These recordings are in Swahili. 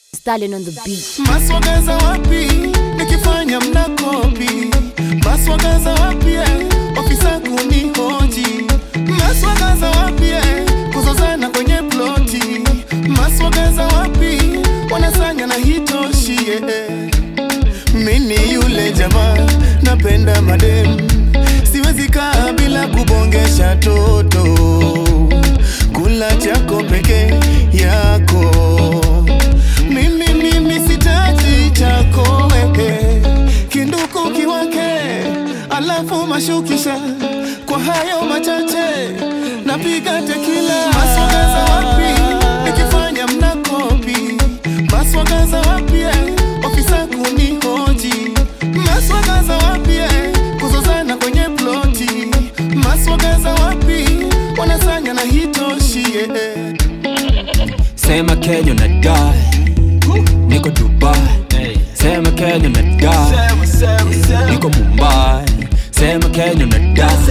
Stallion on the beat. Maswagaza wapi nikifanya mnakopi? Maswagaza wapi eh, ofisa kunihoji? Maswagaza wapi eh, kuzozana kwenye ploti? Maswagaza wapi wanasanya na hitoshi eh. Mini yule jamaa napenda madem, siwezi kaa bila kubongesha toto, kula chako peke yako mimi mimi sitaji chako wewe, kinduku kiwake, alafu mashukisha kwa hayo machache, napiga tekila. Maswagaza wapi nikifanya mnakopi? Maswagaza wapi eh, ofisa kunihoji? Maswagaza wapi eh, kuzozana kwenye ploti? Maswagaza wapi wanasanya na hitoshi eh. Sema Kenya na die Niko Dubai Sema Kenya na die Niko Mumbai Sema Kenya na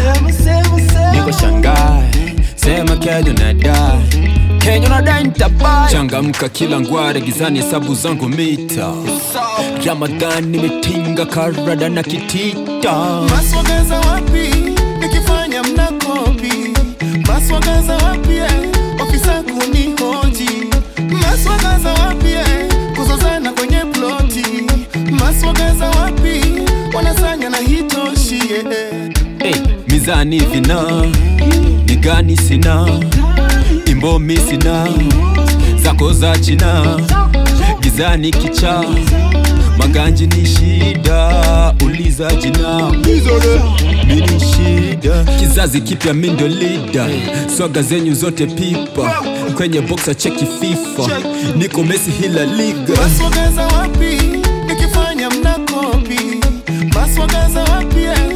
die Niko Shanghai Sema Kenya na die Kenya na die nitabai Changamka kila ngware gizani hesabu zangu mita Ramadhan nimetinga karada na kitita Maswagaza wapi nikifanya mnakopi? Maswagaza wapi eh, ofisa kunihoji? Maswagaza wapi eh, kuzozana kwenye ploti? Maswagaza wapi wanasanya na hitoshi eh. hey, mizani vina ni gani sina imbomi sina zako za china gizani kicha maganji ni shida uliza jina mini shida kizazi kipya mindo lida swaga zenyu zote pipa kwenye boxa cheki fifa niko mesi hila liga Maswagaza wapi nikifanya mnakopi? Maswagaza wapi eh,